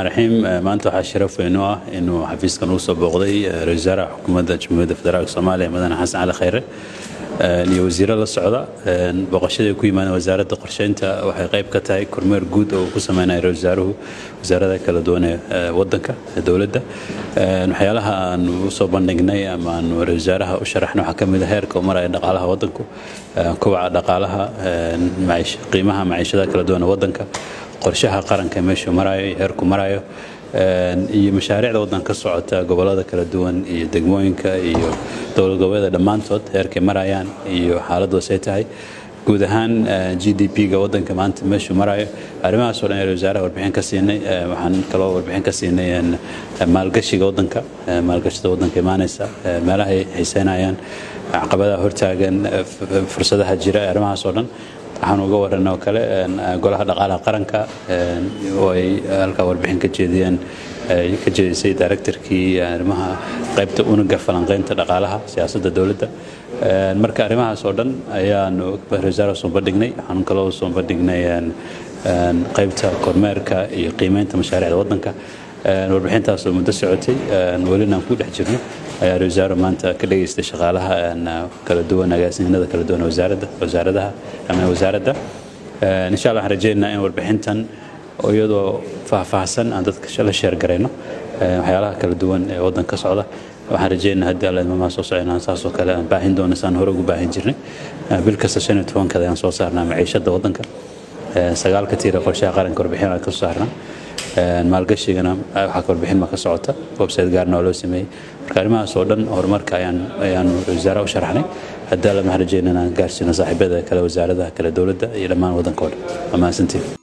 raxiim maanta waxaa sharaf weyn u ah inuu xafiiskan uu soo booqday ra-isul wasaaraha xukuumadda jamhuuriyadda federaalk soomaaliya mudane xasan cali khayre iyo wasiiro la socda booqashada ay ku yimaadeen wasaaradda qorsheynta waxay qayb ka tahay kormeer guud oo uu ku sameynaya ra-isul wasaaruhu wasaarada kala duwan ee wadanka waddanka waxyaalaha aan usoo bandhignay ama aan ra-isul wasaaraha u sharaxna waxaa ka mid a heerka uu maraya dhaqaalaha waddanku kobaca dhaqaalaha qiimaha maciishada kala duwan ee waddanka qorshaha qaranka meeshuu marayo iyo heerku marayo iyo mashaariicda waddanka ka socota gobollada kala duwan iyo degmooyinka iyo dowlad goboleeda dhammaantood heerkay marayaan iyo xaaladdu say tahay guud ahaan g d p-ga waddanka maanta meeshuu marayo arrimahaasoo dhan ee wasaaraha warbixin ka siinay waxaan kaloo warbixin ka siinay maalgashiga waddanka maalgashada waddanka imaanaysa meelaha ay xiiseynayaan caqabadaha hortaagan fursadaha jira arrimahaasoo dhan waxaan uga waran oo kale golaha dhaqaalaha qaranka oo ay halkaa warbixin ka jeediyeen ka jeedisay directorkii arrimaha qaybta unuga falanqeynta dhaqaalaha siyaasadda dowladda marka arrimahaas oo dhan ayaanu wasaara soo bandhignay waxaan kaloo soo bandhignay qaybta kormeerka iyo qiimeynta mashaariicda waddanka warbixintaasoo muddo socotay welina aan ku dhex jirno ayaa wasaaro maanta ka dhageystay shaqaalaha kala duwan agaasininada kala duwan wasaaradda wasaaradaha ama wasaaradda insha allah waxaan rajeynaynaa in warbixintan iyadoo faahfaahsan aan dadka la sheergarayno waxyaalaha kala duwan ee waddanka ka socda waxaan rajeynaa haddii alla imaamaha soo soconaan saasoo kale aan baahin doono saan hore ugu baahin jirnay bil kasta shan iyo tobankada ayaan soo saarnaa maciishadda waddanka sagaalka tiira qorshaha qaranka warbixin aan ka soo saarnaa maalgashigana waxaa ka warbixin ma ka socota website gaarna oo loo sameeyey marka arrimahaas oo dhan horumarka ayaan ayaanu wasaaraha u sharaxnay haddii alla maxaan rajeynaa inaan gaarsiino saaxiibada kale wasaaradaha kale dowladda iyo dhammaan waddanka oo dhan waa mahadsantiin